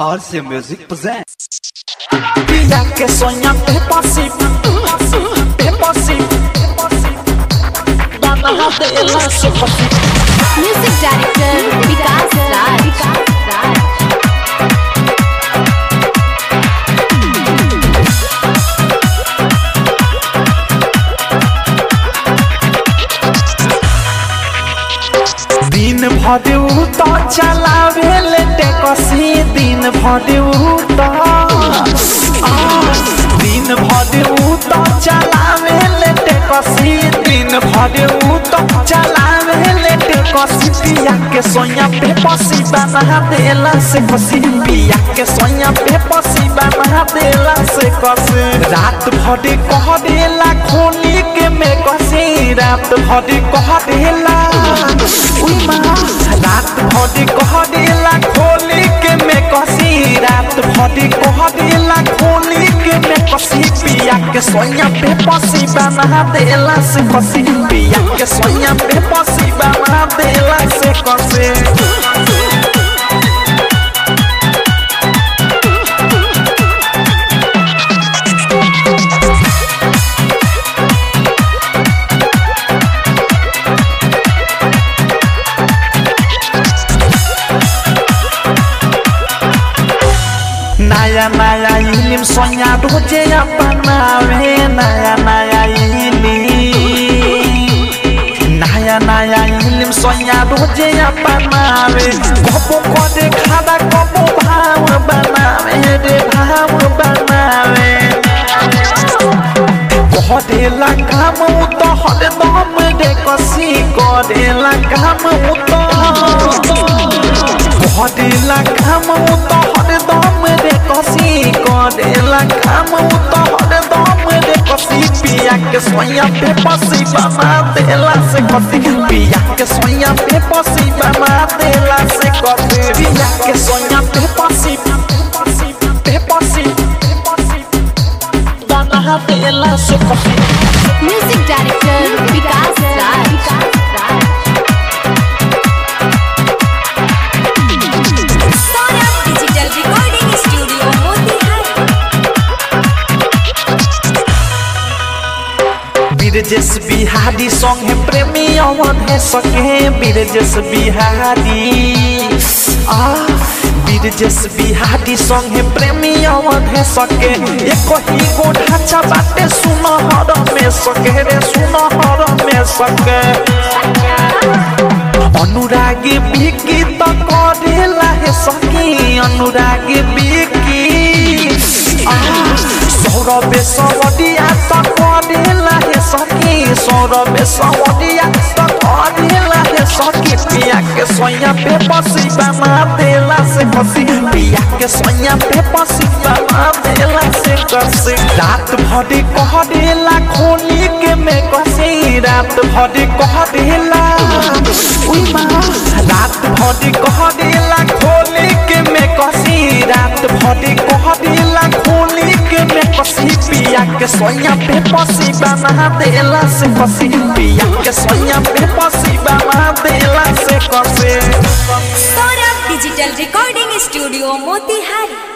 RC Music presents. Pilla que soñan es posible, es posible. Ganas de la sopa. Music director Vikas Raj. दिन भर तो चलावे लेटे कसी दिन भर तो दिन भर तो चलावे लेटे कसी दिन भर तो चलावे लेटे कसी पिया के सोया पे पसी बना देला से कसी पिया के सोया पे पसी बना देला से कसी रात भर कह देला खोली के में कसी रात भर कह देला उई माँ रात भर कह देला खोली के में कसी रात भर कह देला खोली के में कसी पिया के सोया पे पसी बना देला से कसी पिया के सोया पे पसी बना देला से कसी नया नया इलिम सोया रोजे अपनावे नया नया इलिम नया नया इलिम सोया रोजे अपनावे कबो कदे खादा कबो भाव बनावे रे भाव बनावे करेला काम तो हरदम रे कसी करेला काम तो करेला काम तो हरदम रे कसी करेला काम तो हरदम रे कसी पिया के सोया पे पसी बना देला से कसी पिया के सोया पे पसी बना देला से कसी पिया के सोया पे पसी पे पसी बना देला से कसी Music director Vikas Raj. Sonam Digital Recording Studio Motihari Birjesh Bihari संगे प्रेमी अवन है सके बिरजेश बिहारी आ बिरजेश बिहारी संगे प्रेमी अवन है सके एक ही गो ढांचा बाटे सुनहर में सके रे सुनहर में सके अनुरागी बिकी त करेला हे सकी अनुरागी बिकी आ, सौरभे सवडिया त करेला हे सकी सौरभे सवडिया त करेला हे सकी पिया के सोया पे पसी बना देला से कसी पिया के सोया पे पसी बना देला से कसी रात भर कह देला खोली के में कसी रात भर कह देला उई माँ रात भर कह देला खोली के में कसी रात भर कह देला खोली के में कसी पिया के सोया पे पसी बना देला से कसी पिया के सोया पे पसी बना देला से कसी Sonam Digital Recording Studio Motihari